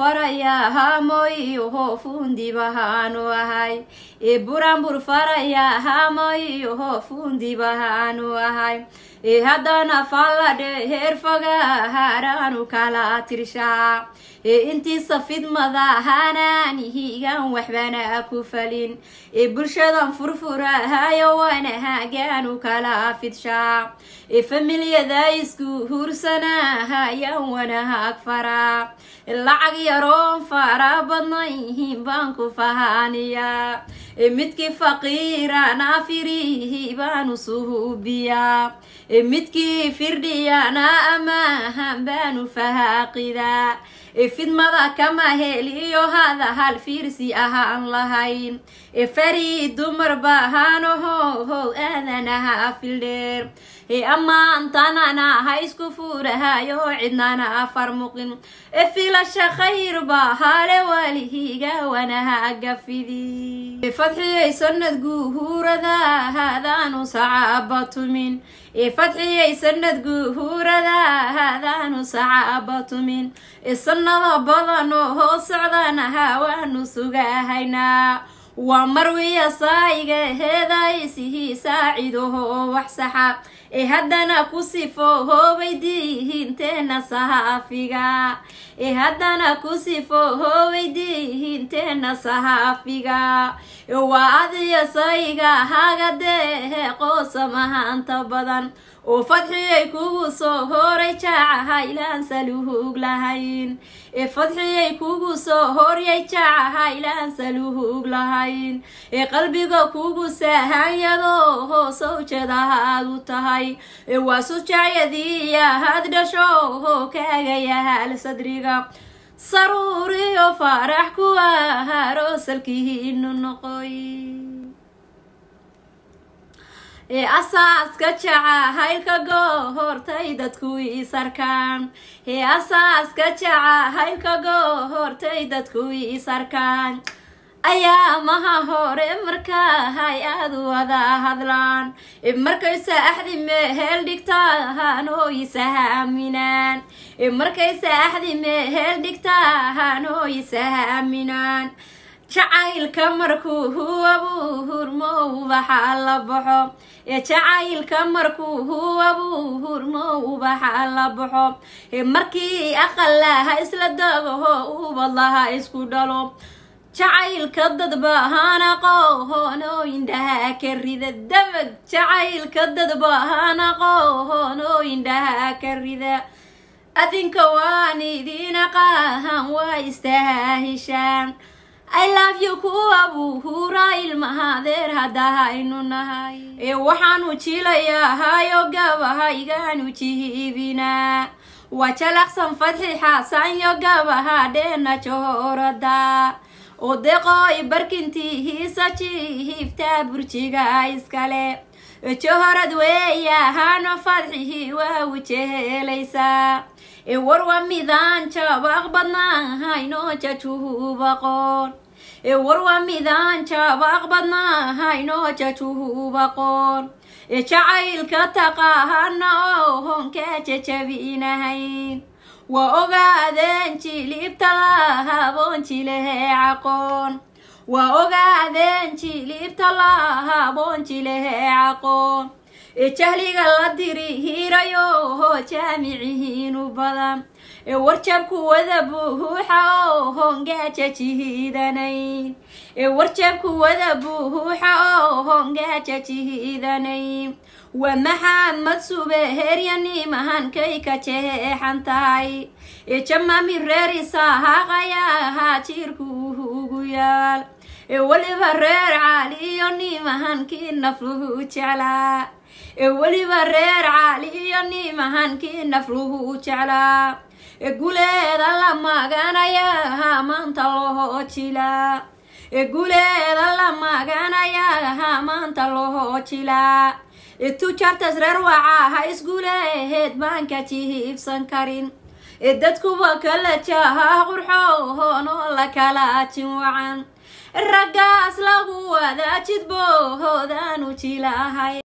farayaa hamoyiho fundibahaanu ahay ee buranbur farayaa hamoyiho fundibahaanu ahay ee haddana falladhe heer foga haraanu kala tirshaa ee intiisa fidmada hanaanihigan waxbana ku falin ee bulshadan furfurahayo wana hagaanu kala fidshaa ee familyada isku hursanahayan wanahaag faraa lacag yaroon fara badnayhin baan ku fahaaniyaa ee midkii faqiirana firihi baanu suhubiyaa ee midkii firdhiyana amaahan baanu fahaaqidaa ee fidmada kama heliyo hada hal fiirsi ahaan lahayn ee farii dumar bahaanohohow aadanaha fildheer ee ammaantanana ha isku fuurahayo cidnana farmuqin ee filasha khayr baa hale walihiga wanaha gafidi fadxiyay sanad guhuurada hadaanu sacaaba tumin ee fadxiyay sanad guhuurada hadaanu sacaaba tumin ee sanada badan oo hoos socdanaha waanu sugahaynaa waa marwiya saayiga heedaysihii saacidaho wax saxa ee haddana ku sifo hoobay diihinteena sahaafiga ee haddana ku sifo hoobay diihinteena sahaafiga waa adiya saayiga hagadehe qoosamahanta badan oo fadxiyay kugu soo horay jaacaha ilaan saluhug lahayn ee fadxiyay kugu soo horyay jaacaha ilaan saluhug lahayn ee qalbiga kugu saahanyado hoosow jadahaad u tahay ee waa sujacyadiiya had dhasho hoo kaagayahaal sadriga saruuriyo faarax kuwa haroosalkihiinu noqoy ee asaaska jacahaylka gohortay dadku isarkaan ee asaaska jacahaylka gohortay dadku isarkaan ayaa maha hore markahay aada wada hadlaan markaysa axdi meheel dhigtaan oo isahaaminaan markaysa axdi meheel dhigtaan oo isahaaminaan jacaylka markuu huwabuu hurmo ubaxa la baxo ee jacaylka markuu huwabuu hurmo ubaxa la baxo markii aqalaha isla dogaho ubadlaha isku dhalo jacaylka dadbahana qohon oo indhaha ka rida dabag jacaylka dadbahana qohon oo indhaha ka rida adinka waan idiin aqaahan waa istaahishaan i love you kuwa buuhuura ilmahadeer haddahaynu nahay ee waxaanu jilayahayo gabahaygaanu jihiibinaa waa jalaqsan fadxi xasanyo gabaha dheena johorada oo deqooy barkintihiisa jihiiftaa burjiga iskale johorad weeyahano fadxihii waa wujehelaysaa ee warwa midaan jabaq badnahaynoo jajuhubaqoon ee warwa midaan jabaq badnahaynoo jajuhubaqoon ee jacaylka taqaahana oo honkaa jajabinahayn waa ogaadeen jilibta lahaboon jilehe caqoon waa ogaadeen jilibta lahaboon jilehe caqoon ee jahliga la diri hirayo hoo jaamicihiinu badan ee warjabku wada buuxa oo hongaaja jihiidanayn ee warjabku wada buuxa oo hongaaja jihiidanayn waa maxamed subeheryanimahankay ka jeexan tahay ee jamaami reer isahaaqayahaa jiirku ugu yaal ee weliba reer caali iyo nimahankii nafluhu jeclaa ee weliba reer caali iyo nimahankii nafluhu jeclaa ee guleeda la maganayaha maanta loo jilaa ee guleeda la maganayaha maanta loo jilaa ee tujaartas reer wacaha isguleheed baan ka jihiibsan karin ee dadkuwa kala jaha qurxoon oo la kala jin wacan raggaas lagu wada jidboohoodaanu jilahay